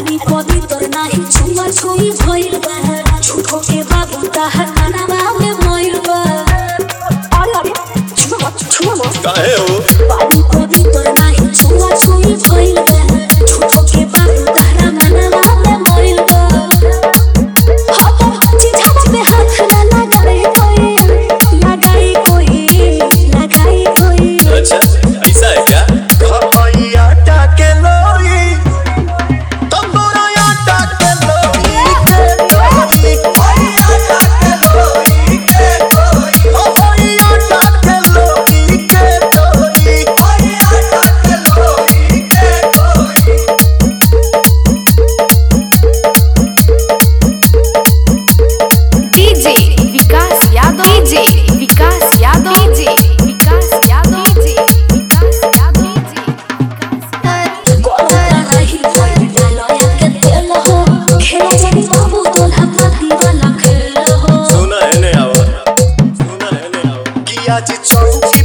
पानी पवित्र नाही छुआ छुई भइल बा झूठो के बाबू ताहर कानवा में मइल बा अरे अरे छुआ मत छुआ मत काहे हो पानी पवित्र नाही छुआ छुई भइल बा झूठो के बाबू ताहरा कानवा में मइल बा हाथ चिझा पे हाथ ना लगाए कोई लगाए कोई लगाए कोई अच्छा ऐसा है क्या खपैया टाके लोई तंदूरा टाके लोई के कोई खपैया टाके लोई के कोई खपैया टाके लोई के कोई खपैया टाके लोई के कोई DJ Vikas Yadav DJ Vikas Yadav DJ Vikas Yadav DJ Vikas Yadav DJ कोला रही कोई डालोया के तेल हो खेला जानी बाबू तोला पाती वाला खेल हो सुना है ने आवा सुना है ने आवा कि आज चौकी